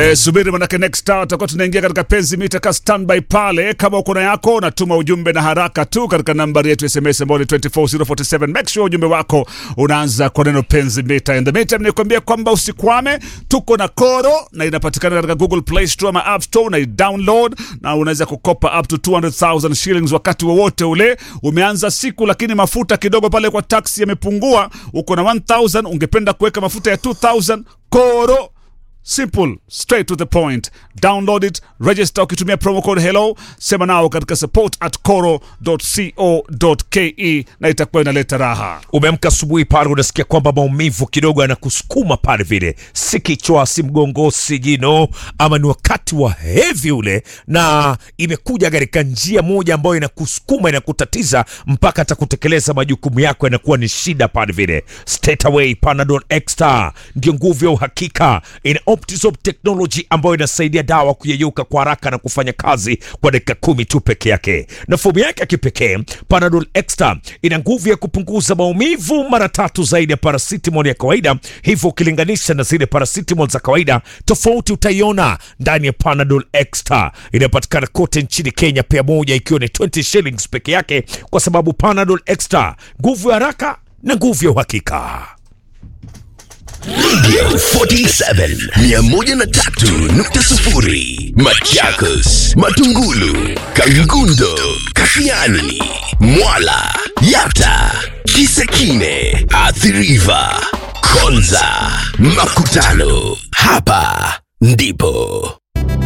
Eh, subiri manake next hour tutakuwa tunaingia katika penzi mita ka standby pale. Kama uko na yako natuma ujumbe na haraka tu katika nambari yetu SMS ambayo ni 24047. Make sure ujumbe wako unaanza kwa neno penzi mita. In the meantime nikwambia kwamba usikwame, tuko na Koro na inapatikana katika Google Play Store ama App Store na download na unaweza kukopa up to 200,000 shillings wakati wowote ule. Umeanza siku lakini mafuta kidogo pale kwa taxi yamepungua, uko na 1000 ungependa kuweka mafuta ya 2000 Koro Simple, straight to the point. Download it, register ukitumia promo code hello, sema nao katika support at coro.co.ke na itakuwa inaleta raha. Umeamka asubuhi pale, unasikia kwamba maumivu kidogo yanakusukuma pale vile, si kichwa, si mgongo, si jino, ama ni wakati wa hevi ule, na imekuja katika njia moja ambayo inakusukuma, inakutatiza mpaka hata kutekeleza majukumu yako yanakuwa ni shida pale vile. Straight away Panadol Extra ndio nguvu ya uhakika, ina Optizop technology ambayo inasaidia dawa kuyeyuka kwa haraka na kufanya kazi kwa dakika kumi tu peke yake, na fomu yake ya kipekee Panadol Extra ina nguvu ya kupunguza maumivu mara tatu zaidi ya paracetamol ya kawaida. Hivyo ukilinganisha na zile paracetamol za kawaida, tofauti utaiona ndani ya Panadol Extra. Inapatikana kote nchini Kenya, pea moja ikiwa ni 20 shillings peke yake, kwa sababu Panadol Extra, nguvu ya haraka na nguvu ya uhakika. Radio 47 103.0 Machakos, Matungulu, Kangundo, Kashiani, Mwala, Yata, Kisekine, Athiriva, Konza, Makutano. Hapa ndipo